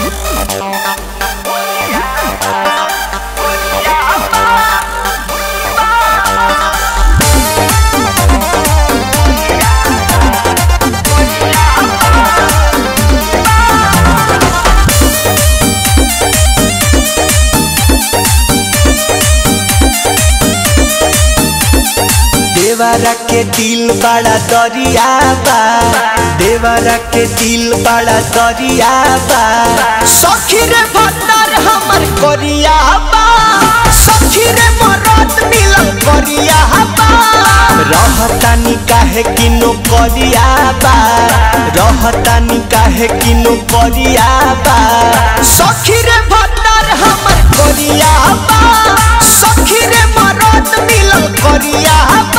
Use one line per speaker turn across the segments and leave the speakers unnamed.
देवरा के दिल बड़ा दरिया बा देवरा के दिल बड़ा दरिया बा सखी रे भत्तर हमर कोरिया बा सखी रे मरद मिलल कोरिया बा रहतानी काहे किनो कोरिया बा रहतानी काहे किनो कोरिया बा सखी रे भत्तर हमर कोरिया बा सखी रे मरद मिलल कोरिया बा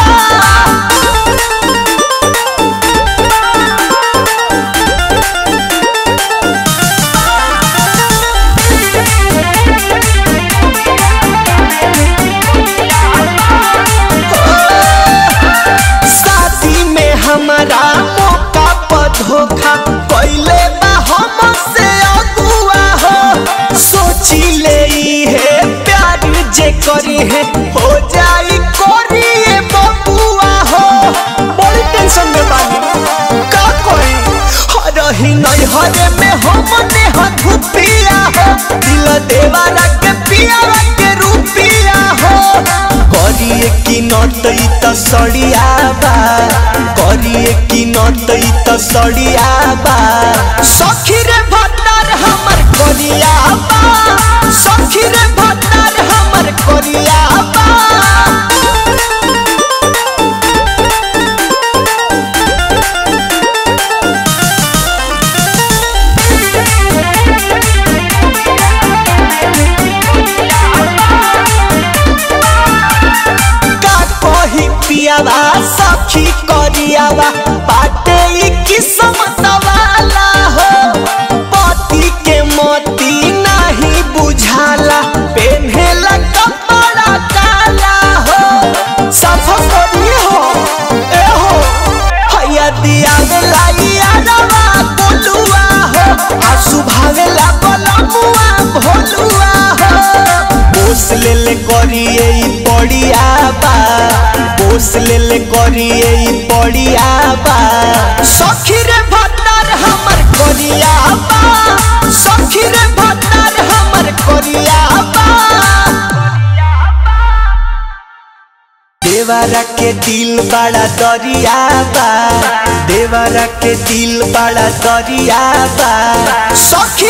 शादी में हमारा मौका पर धोखा कैले बा हमसे अगुआ हो सोची ले है प्यार जे करी है हो जाई करिए बबुआ हो बड़ी टेंशन में बानी का कोई रही नहीं हरे में हमने हथुपिया हो दिल देवारा के पिया के रूपिया हो करिए कि नटई त सड़िया बा करिए कि नटई त सड़िया बा सखी रे भत्तर हमर कोरिया बा सखी रे भत्तर हमर कोरिया बा का कही पियावा सखी करियावा बाटे ई किस्मत वाला हो पति के मोती नहीं बुझाला पेन्हेला कपड़ा काला हो सफा करी हो ए हो हैया दिया लाई आरवा बोलुआ हो आसु भावेला बलमुआ भोलुआ हो पोस ले ले करिए ई पड़िया बा पोस ले ले करिए ई पड़िया बा सखी रे भत्तर हमर कोरिया बा सखी रे भत्तर हमर कोरिया बा देवरा के दिल बड़ा दरिया बा देवरा के दिल बड़ा दरिया बा सखी